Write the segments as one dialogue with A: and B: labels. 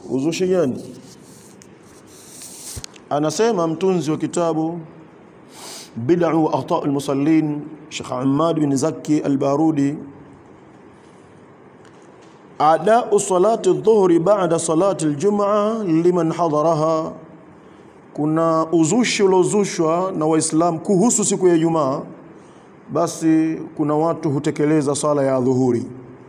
A: uzushi gani anasema mtunzi wa kitabu bid'u wa akhta' al-musallin Sheikh Ahmad bin Zaki al-Barudi ada'u salati adh-dhuhri ba'da salati al-jum'a liman hadaraha kuna uzushi uliozushwa na waislamu kuhusu siku ya Ijumaa basi kuna watu hutekeleza sala ya dhuhuri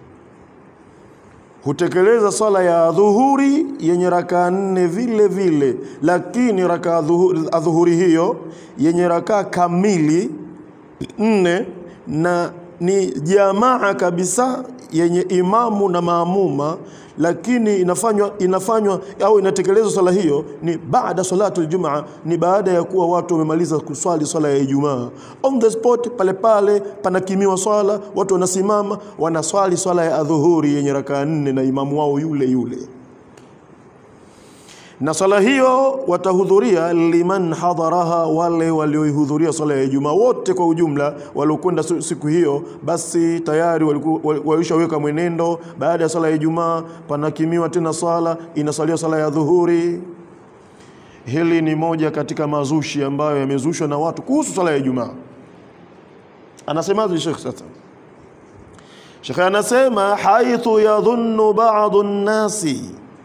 A: hutekeleza sala ya dhuhuri yenye rakaa nne vile vile, lakini rakaa dhuhuri hiyo yenye rakaa kamili nne na ni jamaa kabisa yenye imamu na maamuma, lakini inafanywa inafanywa au inatekelezwa swala hiyo ni baada salatu aljumaa, ni baada ya kuwa watu wamemaliza kuswali swala ya Ijumaa. On the spot, pale pale panakimiwa swala, watu wanasimama wanaswali swala ya adhuhuri yenye rakaa nne na imamu wao yule yule na swala hiyo watahudhuria liman hadharaha, wale walioihudhuria swala ya Ijumaa wote kwa ujumla waliokwenda siku hiyo, basi tayari walishaweka mwenendo. Baada ya swala ya Ijumaa panakimiwa tena swala, inasaliwa swala ya dhuhuri. Hili ni moja katika mazushi ambayo yamezushwa na watu kuhusu swala ya Ijumaa. Anasemaje Sheikh sasa? Sheikh anasema haithu yadhunnu ba'dhu nnasi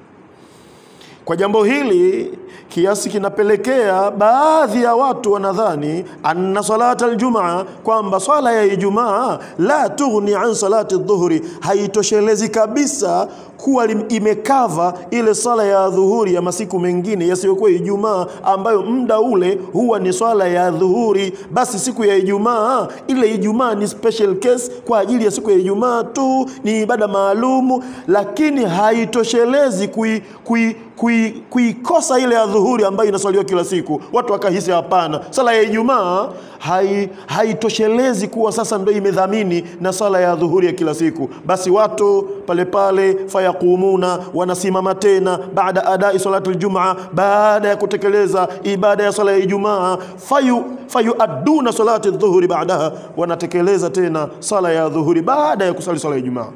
A: kwa jambo hili kiasi kinapelekea baadhi ya watu wanadhani anna salata aljumaa, kwamba swala ya Ijumaa la tughni an salati dhuhuri, haitoshelezi kabisa kuwa imekava ile sala ya dhuhuri ya masiku mengine yasiyokuwa Ijumaa, ambayo muda ule huwa ni swala ya dhuhuri. Basi siku ya Ijumaa, ile Ijumaa ni special case kwa ajili ya siku ya Ijumaa tu, ni ibada maalumu, lakini haitoshelezi kui, kui, kui, kuikosa ile ya dhuhuri ambayo inaswaliwa kila siku. Watu wakahisi hapana, sala ya Ijumaa hai, haitoshelezi kuwa sasa ndio imedhamini na sala ya dhuhuri ya kila siku. Basi watu pale pale fayaqumuna, wanasimama tena baada adai salatu aljumaa, baada ya kutekeleza ibada ya sala ya Ijumaa, fayu fayuadduna salati dhuhuri baadaha, wanatekeleza tena sala ya dhuhuri baada ya kusali sala ya Ijumaa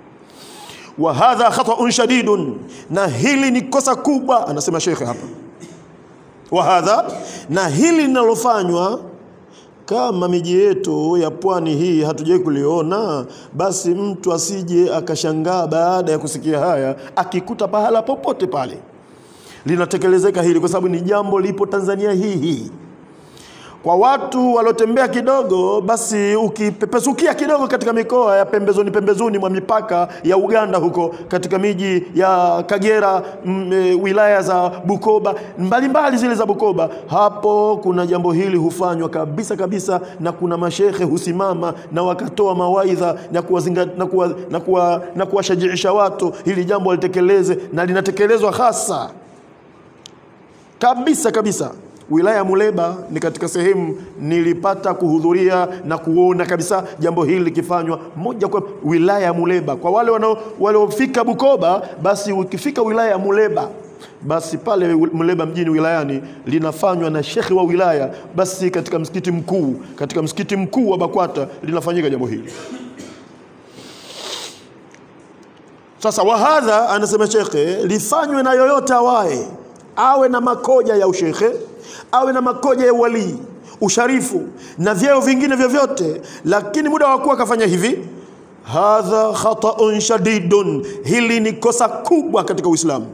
A: wa hadha khata'un shadidun, na hili ni kosa kubwa, anasema shekhe hapa. Wa hadha, na hili linalofanywa kama miji yetu ya pwani hii hatujai kuliona, basi mtu asije akashangaa baada ya kusikia haya, akikuta pahala popote pale linatekelezeka hili, kwa sababu ni jambo lipo Tanzania hii hii kwa watu waliotembea kidogo, basi ukipepesukia kidogo katika mikoa ya pembezoni pembezoni mwa mipaka ya Uganda huko katika miji ya Kagera m, e, wilaya za Bukoba mbalimbali mbali zile za Bukoba, hapo kuna jambo hili hufanywa kabisa kabisa, na kuna mashehe husimama na wakatoa mawaidha na kuwazinga, na kuwa, na kuwa, na kuwashajiisha watu hili jambo walitekeleze, na linatekelezwa hasa kabisa kabisa wilaya ya Muleba ni katika sehemu nilipata kuhudhuria na kuona kabisa jambo hili likifanywa moja kwa wilaya ya Muleba. Kwa wale waliofika Bukoba, basi ukifika wilaya ya Muleba basi pale Muleba mjini wilayani linafanywa na shekhi wa wilaya, basi katika msikiti mkuu, katika msikiti mkuu wa Bakwata linafanyika jambo hili. Sasa wahadha, anasema shekhe, lifanywe na yoyote awaye, awe na makoja ya ushekhe awe na makoja ya walii usharifu na vyeo vingine vyovyote, lakini muda wa kuwa akafanya hivi, hadha khataun shadidun, hili ni kosa kubwa katika Uislamu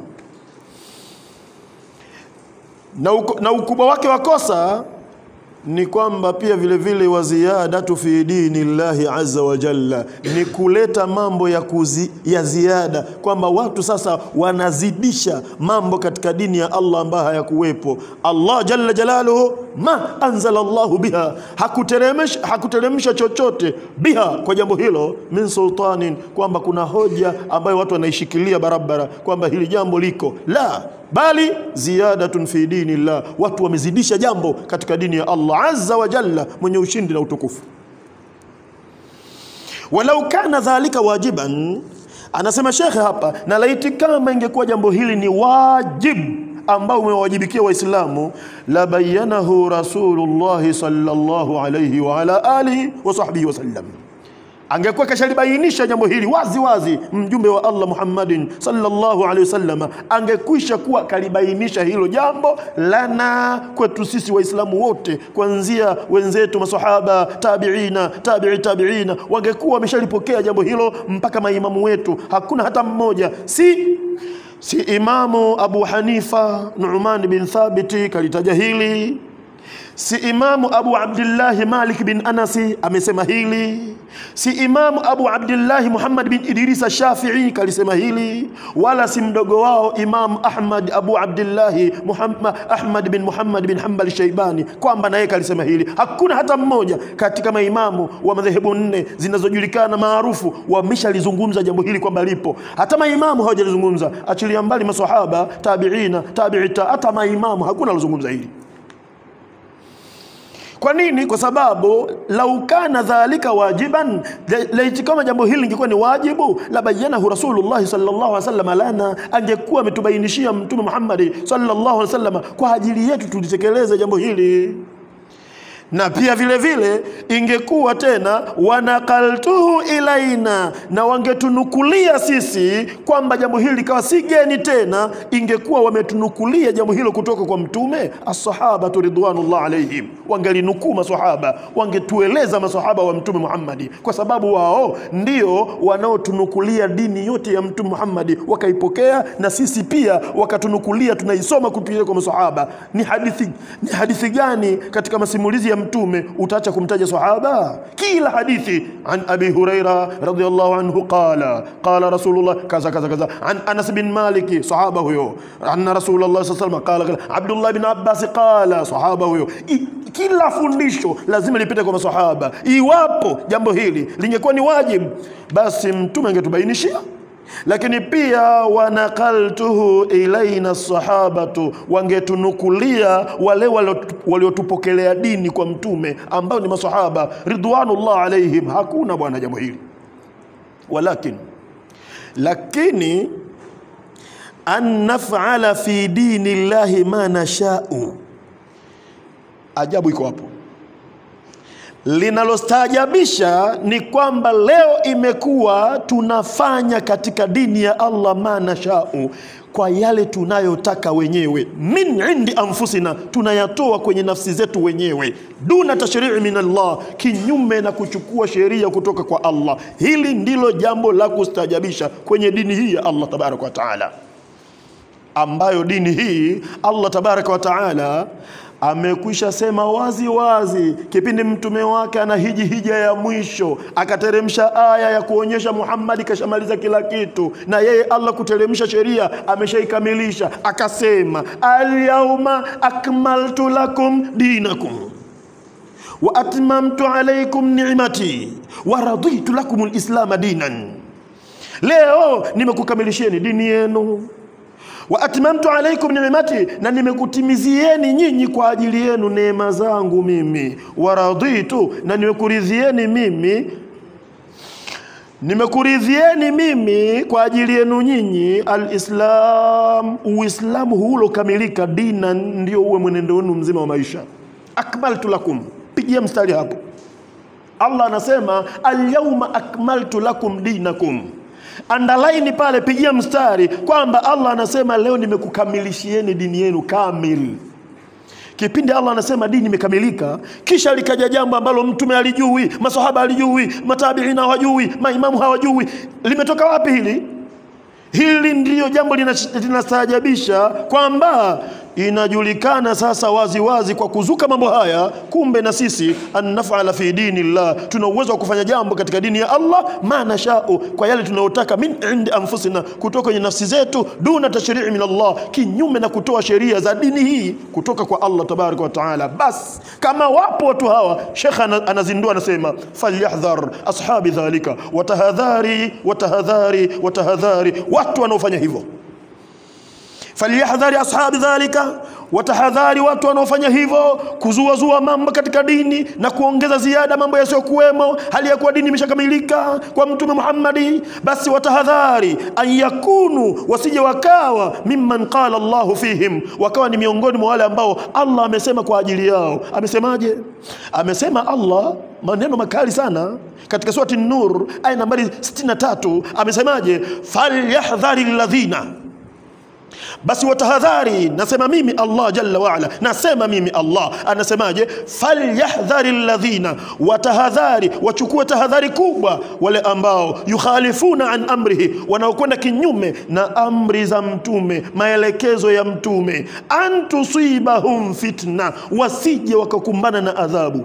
A: na, uko, na ukubwa wake wa kosa ni kwamba pia vile vile wa ziyadatu fi dini llahi azza wa jalla, ni kuleta mambo ya, kuzi, ya ziada kwamba watu sasa wanazidisha mambo katika dini ya Allah ambayo hayakuwepo. Allah jalla jalaluhu ma anzala Allahu biha, hakuteremsha hakuteremsha chochote biha, kwa jambo hilo min sultanin, kwamba kuna hoja ambayo watu wanaishikilia barabara kwamba hili jambo liko la bali ziyadatun fi dini llah, watu wamezidisha jambo katika dini ya Allah azza wa jalla, mwenye ushindi na utukufu. Walau kana dhalika wajiban, anasema shekhe hapa, na laiti kama ingekuwa jambo hili ni wajibu ambao umewajibikia Waislamu, la bayanahu Rasulullahi sallallahu alayhi wa ala alihi wa sahbihi wasallam angekuwa kashalibainisha jambo hili wazi wazi mjumbe wa Allah Muhammadin sallallahu alaihi wasallam angekwisha kuwa kalibainisha hilo jambo lana kwetu sisi waislamu wote kuanzia wenzetu masahaba tabiina tabi'i tabiina wangekuwa wameshalipokea jambo hilo mpaka maimamu wetu hakuna hata mmoja si si imamu Abu Hanifa Nu'man bin Thabiti kalitaja hili si imamu Abu Abdillahi Malik bin Anasi amesema hili si imamu Abu Abdillahi Muhammad bin Idrisa Shafi'i kalisema hili wala si mdogo wao imamu Ahmad Abu Abdillahi Muhammad, Ahmad bin Muhammad bin Hanbal Shaibani kwamba naye kalisema hili hakuna hata mmoja katika maimamu wa madhehebu nne zinazojulikana maarufu wameshalizungumza jambo hili kwamba lipo hata maimamu hawajalizungumza achilia mbali maswahaba tabiina tabi'ita hata maimamu hakuna alizungumza hili kwa nini? Kwa sababu lau kana dhalika wajiban, laiti kama jambo hili lingekuwa ni wajibu, la bayanahu Rasulullah sallallahu alaihi wasallam lana, angekuwa ametubainishia Mtume Muhammad sallallahu alaihi wasallam kwa ajili yetu tulitekeleze jambo hili na pia vile vile ingekuwa tena wanakaltuhu ilaina, na wangetunukulia sisi kwamba jambo hili likawa si geni tena, ingekuwa wametunukulia jambo hilo kutoka kwa Mtume. Assahabatu ridwanullah alaihim, wangelinukuu masahaba, wangetueleza masahaba wa Mtume Muhammadi, kwa sababu wao ndio wanaotunukulia dini yote ya Mtume Muhammadi, wakaipokea na sisi pia wakatunukulia, tunaisoma kupitia kwa masahaba. Ni hadithi, ni hadithi gani katika masimulizi ya mtume utaacha kumtaja sahaba kila hadithi an abi huraira radhiyallahu anhu qala qala rasulullah kaza kaza kaza an anas bin maliki sahaba huyo anna rasulullah sallallahu alaihi wasallam qala abdullah bin abbas qala sahaba huyo I, kila fundisho lazima lipite kwa masahaba iwapo jambo hili lingekuwa ni wajibu basi mtume angetubainishia lakini pia wanakaltuhu ilaina sahabatu, wangetunukulia wale waliotupokelea dini kwa mtume ambao ni masahaba ridwanullah alaihim. Hakuna bwana jambo hili, walakin lakini an nafala fi dini llahi ma nashau. Ajabu iko hapo linalostaajabisha ni kwamba leo imekuwa tunafanya katika dini ya Allah ma nashau, kwa yale tunayotaka wenyewe, min indi anfusina, tunayatoa kwenye nafsi zetu wenyewe, duna tashrii min Allah, kinyume na kuchukua sheria kutoka kwa Allah. Hili ndilo jambo la kustaajabisha kwenye dini hii ya Allah tabaraka wa taala, ambayo dini hii Allah tabaraka wa taala amekwisha sema wazi wazi kipindi mtume wake ana hiji hija ya mwisho, akateremsha aya ya kuonyesha Muhammad kashamaliza kila kitu, na yeye Allah kuteremsha sheria ameshaikamilisha. Akasema, alyauma akmaltu lakum dinakum wa atmamtu alaykum ni'mati wa raditu lakum alislama dinan, leo nimekukamilishieni dini yenu wa atmamtu alaikum ni'mati, na nimekutimizieni nyinyi kwa ajili yenu neema zangu mimi. Wa raditu, na nimekuridhieni mimi nimekuridhieni mimi kwa ajili yenu nyinyi alislam, Uislamu huulokamilika, dina ndio uwe mwenendo wenu mzima wa maisha. Akmaltu lakum, pigia mstari hapo. Allah anasema alyauma akmaltu lakum dinakum andalaini pale, pigia mstari kwamba Allah anasema leo nimekukamilishieni dini yenu kamil. Kipindi Allah anasema dini imekamilika, kisha likaja jambo ambalo mtume alijui, masahaba alijui, matabiina hawajui, maimamu hawajui, limetoka wapi hili? Hili ndiyo jambo linastaajabisha kwamba inajulikana sasa wazi wazi kwa kuzuka mambo haya, kumbe na sisi annafala fi dini llah, tuna uwezo wa kufanya jambo katika dini ya Allah ma nashau, kwa yale tunayotaka, min indi anfusina, kutoka kwenye nafsi zetu, duna tashrii min Allah, kinyume na kutoa sheria za dini hii kutoka kwa Allah tabaraka wa taala. Bas kama wapo watu hawa, shekha anazindua anasema, falyahdhar ashabi dhalika, watahadhari watahadhari watahadhari, watu wanaofanya hivyo falyahdhari ashabi dhalika, watahadhari watu wanaofanya hivyo, kuzuazua mambo katika dini na kuongeza ziada mambo yasiyokuwemo, hali ya kuwa dini imeshakamilika kwa Mtume Muhammadi. Basi watahadhari an yakunu, wasije wakawa mimman qala Allahu fihim, wakawa ni miongoni mwa wale ambao Allah amesema kwa ajili yao. Amesemaje? Amesema Allah maneno makali sana katika surati Nur aya nambari 63 amesemaje? falyahdhari alladhina basi watahadhari, nasema mimi Allah jalla waala, nasema mimi Allah. Anasemaje? falyahdhari alladhina, watahadhari, wachukue tahadhari kubwa wale ambao yukhalifuna an amrihi, wanaokwenda kinyume na amri za mtume, maelekezo ya mtume, an tusibahum fitna, wasije wakakumbana na adhabu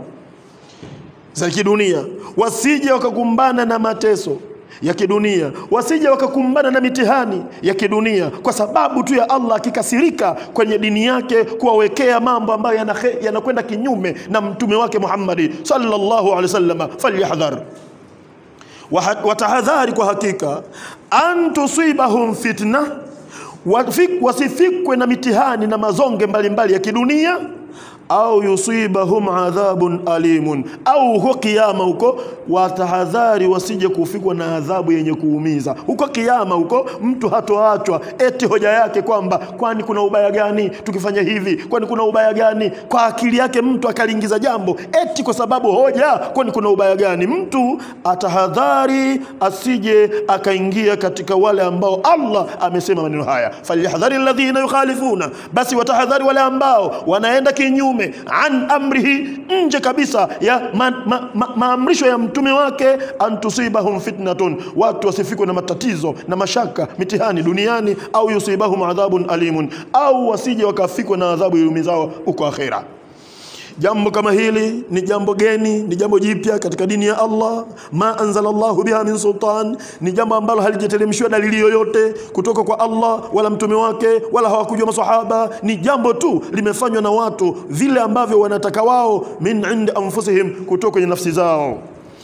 A: za kidunia, wasije wakakumbana na mateso ya kidunia, wasije wakakumbana na mitihani ya kidunia, kwa sababu tu ya Allah akikasirika kwenye dini yake kuwawekea mambo ambayo yana- yanakwenda kinyume na mtume wake Muhammadi sallallahu alaihi wasallam. Falyahdhar, Waha- watahadhari kwa hakika, an tusibahum fitna, wafik- wasifikwe na mitihani na mazonge mbalimbali ya kidunia au yusibahum adhabun alimun, au huko kiama huko watahadhari wasije kufikwa na adhabu yenye kuumiza. Huko kiama huko mtu hatoachwa eti hoja yake kwamba kwani kuna ubaya gani tukifanya hivi, kwani kuna ubaya gani? Kwa akili yake mtu akaliingiza jambo eti kwa sababu hoja, kwani kuna ubaya gani? Mtu atahadhari asije akaingia katika wale ambao Allah amesema maneno haya, falyahdhari alladhina yukhalifuna, basi watahadhari wale ambao wanaenda kinyume an amrihi, nje kabisa ya maamrisho ma, ma, maamrisho ya mtume wake, an tusibahum fitnatun, watu wasifikwe na matatizo na mashaka mitihani duniani, au yusibahum adhabun alimun, au wasije wakafikwa na adhabu iumizao huko akhera. Jambo kama hili ni jambo geni, ni jambo jipya katika dini ya Allah. Ma anzala Allahu biha min sultan, ni jambo ambalo halijateremshiwa dalili yoyote kutoka kwa Allah wala mtume wake wala hawakujua masahaba. Ni jambo tu limefanywa na watu vile ambavyo wanataka wao, min indi anfusihim, kutoka kwenye nafsi zao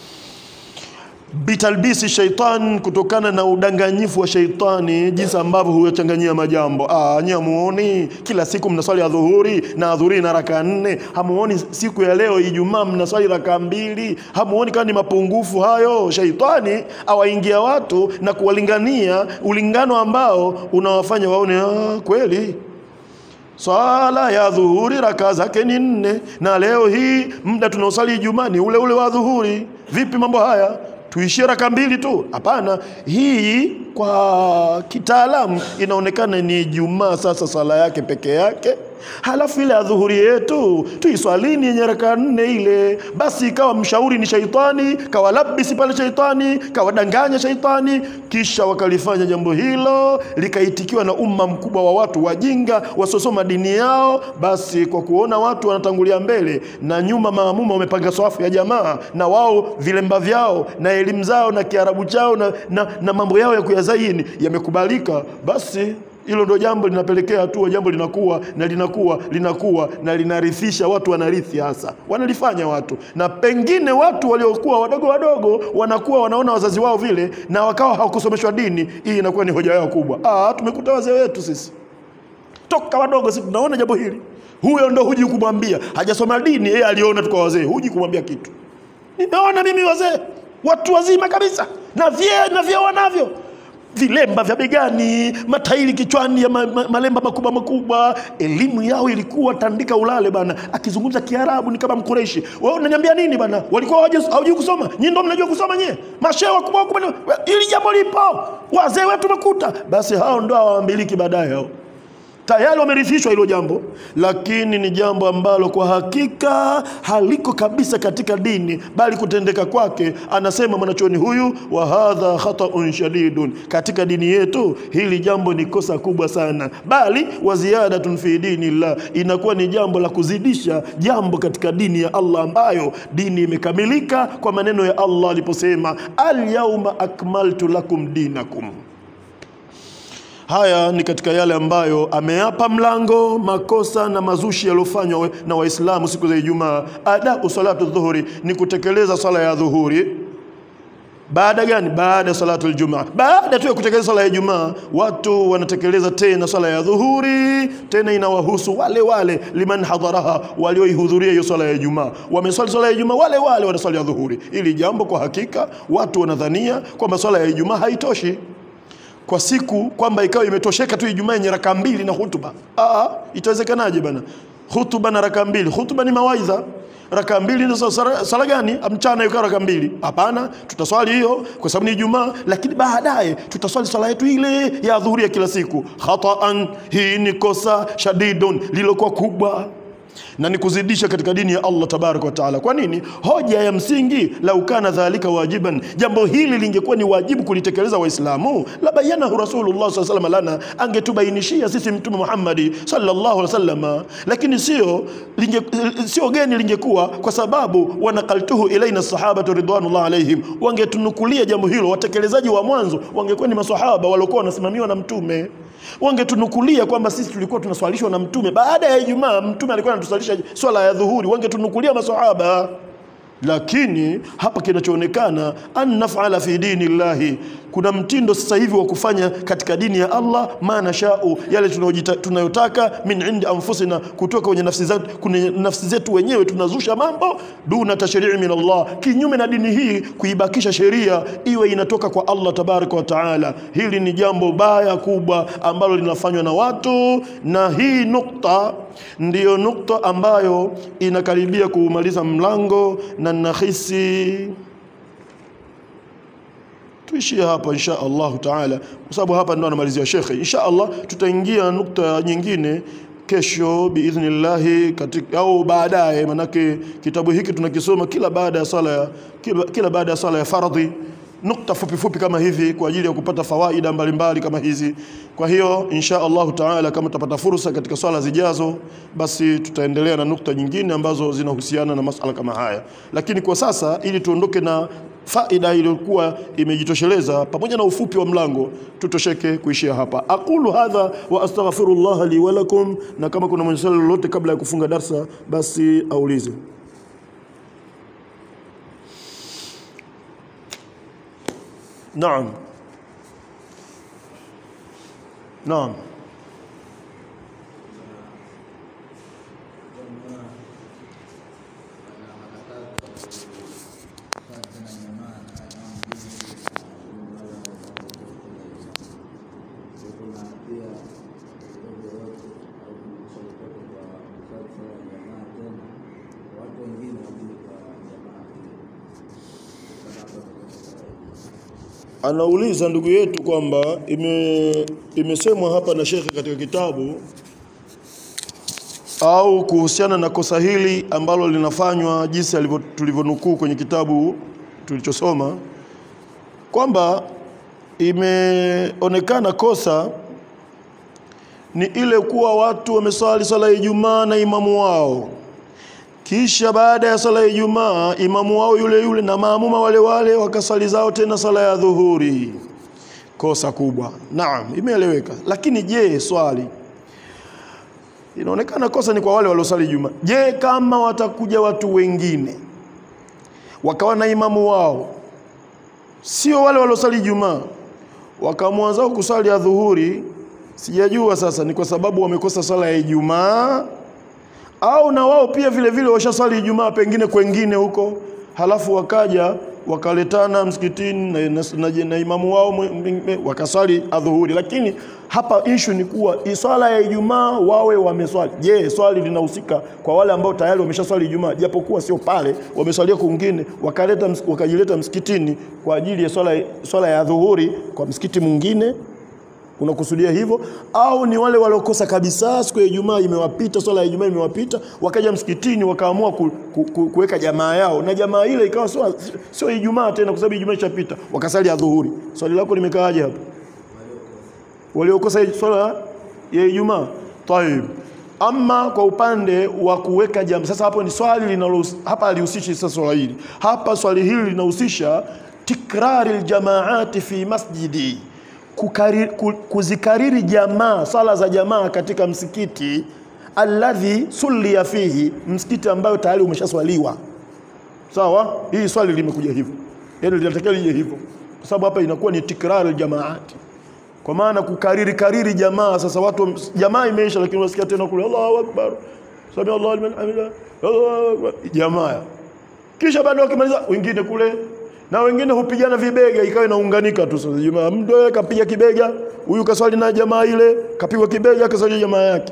A: bitalbisi shaitan, kutokana na udanganyifu wa shaitani, jinsi ambavyo huyachanganyia majambo. Ah, nyie hamuoni kila siku mnaswali adhuhuri na adhuhuri na raka nne? Hamuoni siku ya leo Ijumaa mnaswali raka mbili? Hamuoni kama ni mapungufu hayo? Shaitani awaingia watu na kuwalingania ulingano ambao unawafanya waone ah, kweli swala ya dhuhuri raka zake ni nne, na leo hii muda tunaosali Ijumaa ni ule ule wa dhuhuri. Vipi mambo haya? Tuishie raka mbili tu? Hapana, hii kwa kitaalamu inaonekana ni Ijumaa sasa sala yake peke yake, halafu ile adhuhuri yetu tuiswalini yenye raka nne ile. Basi ikawa mshauri ni shaitani, kawalabisi pale shaitani, kawadanganya shaitani, kisha wakalifanya jambo hilo likaitikiwa na umma mkubwa wa watu wajinga wasiosoma dini yao. Basi kwa kuona watu wanatangulia mbele na nyuma, maamuma wamepanga swafu ya jamaa, na wao vilemba vyao na elimu zao na kiarabu chao na, na, na mambo yao ya kuyazaini yamekubalika, basi hilo ndo jambo linapelekea hatua, jambo linakuwa na linakuwa linakuwa na linarithisha watu, wanarithi hasa wanalifanya watu, na pengine watu waliokuwa wadogo wadogo wanakuwa wanaona wazazi wao vile, na wakawa hawakusomeshwa dini. Hii inakuwa ni hoja yao kubwa. Ah, tumekuta wazee wetu sisi toka wadogo, sisi tunaona jambo hili. Huyo ndo huji kumwambia, hajasoma dini, yeye aliona tu kwa wazee, huji kumwambia kitu. Nimeona mimi wazee watu wazima kabisa na vyeo na vyeo wanavyo vilemba vya begani, matairi kichwani ya ma, ma, malemba makubwa makubwa. Elimu yao ilikuwa tandika ulale bana, akizungumza Kiarabu ni kama Mkureishi. Wewe unaniambia nini bana? Walikuwa hawaja- hawajui kusoma? Nyinyi ndio mnajua kusoma nyie, mashehe wakubwa wakubwa. Ili jambo lipo, wazee wetu mekuta, basi hao ndio hawamiliki baadaye hao tayari wamerithishwa hilo jambo, lakini ni jambo ambalo kwa hakika haliko kabisa katika dini, bali kutendeka kwake, anasema mwanachuoni huyu, wa hadha khataun shadidun, katika dini yetu hili jambo ni kosa kubwa sana, bali wa ziyadatun fi dinillah, inakuwa ni jambo la kuzidisha jambo katika dini ya Allah, ambayo dini imekamilika kwa maneno ya Allah aliposema, alyauma akmaltu lakum dinakum Haya ni katika yale ambayo ameapa mlango makosa na mazushi yaliyofanywa we- na Waislamu siku za Ijumaa. Adau salatu dhuhuri ni kutekeleza swala ya dhuhuri. Baada gani? Baada ya salatu aljumaa. Baada tu ya kutekeleza swala ya Ijumaa, watu wanatekeleza tena swala ya dhuhuri, tena inawahusu wale wale liman hadharaha, walioihudhuria hiyo swala ya Ijumaa. Wameswali swala ya Ijumaa, wale wale wanaswali ya dhuhuri. Ili jambo kwa hakika watu wanadhania kwamba swala ya Ijumaa haitoshi kwa siku kwamba ikawa imetosheka tu Ijumaa yenye raka mbili na hutuba. Aa, itawezekanaje bana? hutuba na raka mbili hutuba ni mawaidha raka mbili ndio sala sala gani mchana yuko raka mbili hapana tutaswali hiyo kwa sababu ni Ijumaa lakini baadaye tutaswali swala yetu ile ya dhuhuri ya kila siku khataan hii ni kosa shadidun lilokuwa kubwa na ni kuzidisha katika dini ya Allah tabaraka wa taala. Kwa nini? Hoja ya msingi, lau kana dhalika wajiban, jambo hili lingekuwa ni wajibu kulitekeleza Waislamu, la bayanahu Rasulullah sallallahu alaihi wasallam lana, angetubainishia sisi Mtume Muhammadi sallallahu alaihi wasallam, lakini sio linge, sio geni lingekuwa, kwa sababu wanakaltuhu ilaina sahabatu ridwanullah alaihim, wangetunukulia jambo hilo. Watekelezaji wa mwanzo wangekuwa ni masahaba waliokuwa wanasimamiwa na Mtume wangetunukulia kwamba sisi tulikuwa tunaswalishwa na mtume baada ya Ijumaa. Mtume alikuwa anatuswalisha swala ya dhuhuri, wangetunukulia maswahaba. Lakini hapa kinachoonekana an nafala fi dini llahi, kuna mtindo sasa hivi wa kufanya katika dini ya Allah ma nashau, yale tunayojita- tunayotaka min indi anfusina, kutoka kwenye nafsi zetu, kwenye nafsi zetu wenyewe tunazusha mambo duna tashrii min Allah, kinyume na dini hii kuibakisha sheria iwe inatoka kwa Allah tabaraka wa taala. Hili ni jambo baya kubwa ambalo linafanywa na watu, na hii nukta ndiyo nukta ambayo inakaribia kuumaliza mlango, na nahisi tuishie hapa insha Allahu taala, kwa sababu hapa ndo anamalizia shekhe. Insha Allah tutaingia nukta nyingine kesho biidhnillahi, katika au baadaye, manake kitabu hiki tunakisoma kila baada ya sala ya kila, kila baada ya sala ya fardhi nukta fupi fupi kama hivi kwa ajili ya kupata fawaida mbalimbali kama hizi. Kwa hiyo insha Allahu taala, kama tutapata fursa katika swala zijazo, basi tutaendelea na nukta nyingine ambazo zinahusiana na masala kama haya, lakini kwa sasa ili tuondoke na faida iliyokuwa imejitosheleza pamoja na ufupi wa mlango, tutosheke kuishia hapa. Aqulu hadha wa astaghfirullah li wa lakum, na kama kuna mwenye swali lolote kabla ya kufunga darsa, basi aulize. Naam, naam. Anauliza ndugu yetu kwamba ime, imesemwa hapa na shekhe katika kitabu au kuhusiana na kosa hili ambalo linafanywa jinsi alivyo- tulivyonukuu kwenye kitabu tulichosoma kwamba imeonekana kosa ni ile kuwa watu wameswali swala ya Ijumaa na imamu wao kisha baada ya sala ya Ijumaa imamu wao yule yule na maamuma wale wale wakasali zao tena sala ya dhuhuri. Kosa kubwa. Naam, imeeleweka. Lakini je, swali inaonekana kosa ni kwa wale waliosali Ijumaa. Je, kama watakuja watu wengine wakawa na imamu wao, sio wale waliosali Ijumaa, wakaamua zao kusali ya dhuhuri, sijajua sasa ni kwa sababu wamekosa sala ya Ijumaa au na wao pia vile vile washaswali Ijumaa pengine kwengine huko, halafu wakaja wakaletana msikitini na, na, na, na imamu wao mwe- mwe- wakaswali adhuhuri. Lakini hapa issue ni kuwa i- swala ya Ijumaa wawe wameswali. Je, swali linahusika kwa wale ambao tayari wameshaswali Ijumaa, japokuwa sio pale wameswalia kwingine, wakaleta ms- wakajileta msikitini kwa ajili ya swala, swala ya dhuhuri kwa msikiti mwingine unakusudia hivyo au ni wale waliokosa kabisa siku ya Ijumaa imewapita swala ya Ijumaa imewapita wakaja msikitini wakaamua ku, ku, ku, kuweka jamaa yao na jamaa ile ikawa sio sio Ijumaa tena kwa sababu Ijumaa ishapita wakasali adhuhuri swali lako limekaaje hapo waliokosa swala ya Ijumaa tayib ama kwa upande wa kuweka jamaa sasa hapo ni swali linalo hapa alihusishi sasa swala hili hapa swali hili linahusisha tikrari aljamaati fi masjidi kukari, ku- kuzikariri jamaa sala za jamaa katika msikiti alladhi sulia fihi msikiti ambayo tayari umeshaswaliwa sawa hii swali limekuja hivyo yani linatakiwa lije hivyo kwa sababu hapa inakuwa ni tikrar aljamaati kwa maana kukariri kariri jamaa sasa watu jamaa imeisha lakini wasikia tena kule Allahu akbar sami Allahu liman hamida Allahu akbar jamaa kisha baada wakimaliza wengine kule na wengine hupigana vibega ikawa inaunganika tu sasa jamaa mdo kapiga kibega huyu kaswali na jamaa ile kapigwa kibega kaswali jamaa yake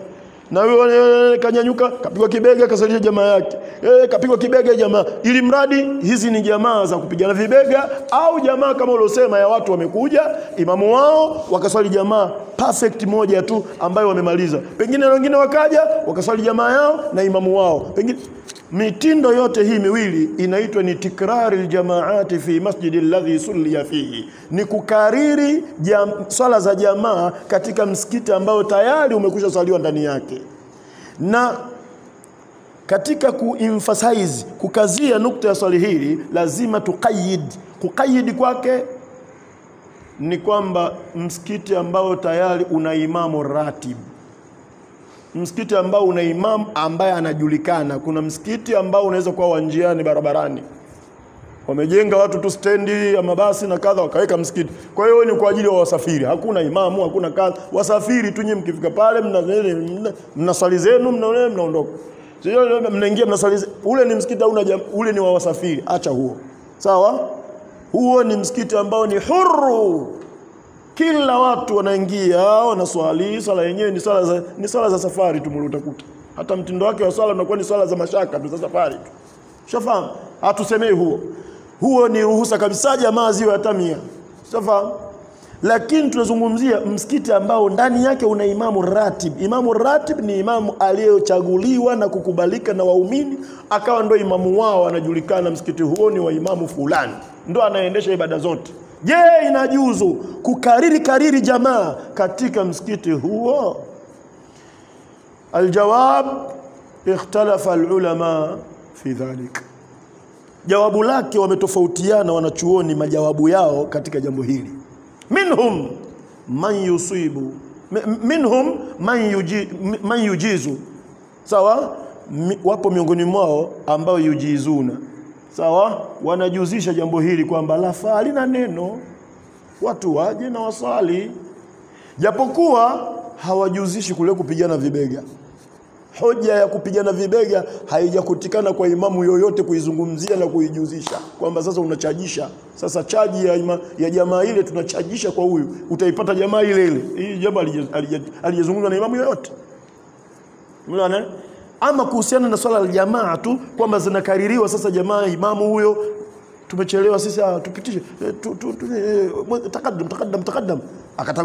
A: na huyo eh, kanyanyuka kapigwa kibega kasalisha jamaa yake eh, kapigwa kibega jamaa ili mradi hizi ni jamaa za kupigana vibega au jamaa kama uliosema ya watu wamekuja imamu wao wakaswali jamaa perfect moja tu ambayo wamemaliza pengine na wengine wakaja wakaswali jamaa yao na imamu wao pengine mitindo yote hii miwili inaitwa ni tikrari ljamaati fi masjidi alladhi sulliya fihi ni kukariri jam, swala za jamaa katika msikiti ambao tayari umekwisha swaliwa ndani yake na katika kuemphasize kukazia nukta ya swali hili lazima tuqayid kuqayid kwake ni kwamba msikiti ambao tayari una imamu ratib msikiti ambao una imamu ambaye anajulikana kuna msikiti ambao unaweza kuwa wa njiani barabarani wamejenga watu tu stendi ya mabasi na kadha wakaweka msikiti kwa hiyo ni kwa ajili ya wasafiri hakuna imamu hakuna kadha wasafiri tu nyinyi mkifika pale mna mna, mna swali zenu mna mnaondoka sio mnaingia mnaswali ze- ule ni msikiti au ule ni wa wasafiri acha huo sawa huo ni msikiti ambao ni huru kila watu wanaingia wanaswali swala yenyewe ni swala za ni swala za safari tu utakuta hata mtindo wake wa swala unakuwa ni swala za mashaka tu za safari tu shafahamu hatusemei huo huo ni ruhusa kabisa jamaa ziwe hata mia shafahamu lakini tunazungumzia msikiti ambao ndani yake una imamu ratib imamu ratib ni imamu aliyechaguliwa na kukubalika na waumini akawa ndo imamu wao anajulikana msikiti huo ni wa imamu fulani ndo anaendesha ibada zote je inajuzu kukariri kariri jamaa katika msikiti huo aljawab ikhtalafa alulama fi dhalik jawabu lake wametofautiana wanachuoni majawabu yao katika jambo hili minhum man yusibu mi- minhum man, yuji, man yujizu sawa Mi, wapo miongoni mwao ambao yujizuna sawa wanajuzisha jambo hili kwamba lafaa halina neno watu waje na wasali japokuwa hawajuzishi kule kupigana vibega hoja ya kupigana vibega haijakutikana kwa imamu yoyote kuizungumzia na kuijuzisha kwamba sasa unachajisha sasa chaji ya, ima, ya jamaa ile tunachajisha kwa huyu utaipata jamaa ile ile hii jambo halija- halija- halijazungumzwa na imamu yoyote Umeona? Ama kuhusiana na swala la jamaa tu kwamba zinakaririwa sasa jamaa imamu huyo tumechelewa sisi ah, tupitishe eh, tu, tu, tu, eh, takaddam takaddam takaddam akataka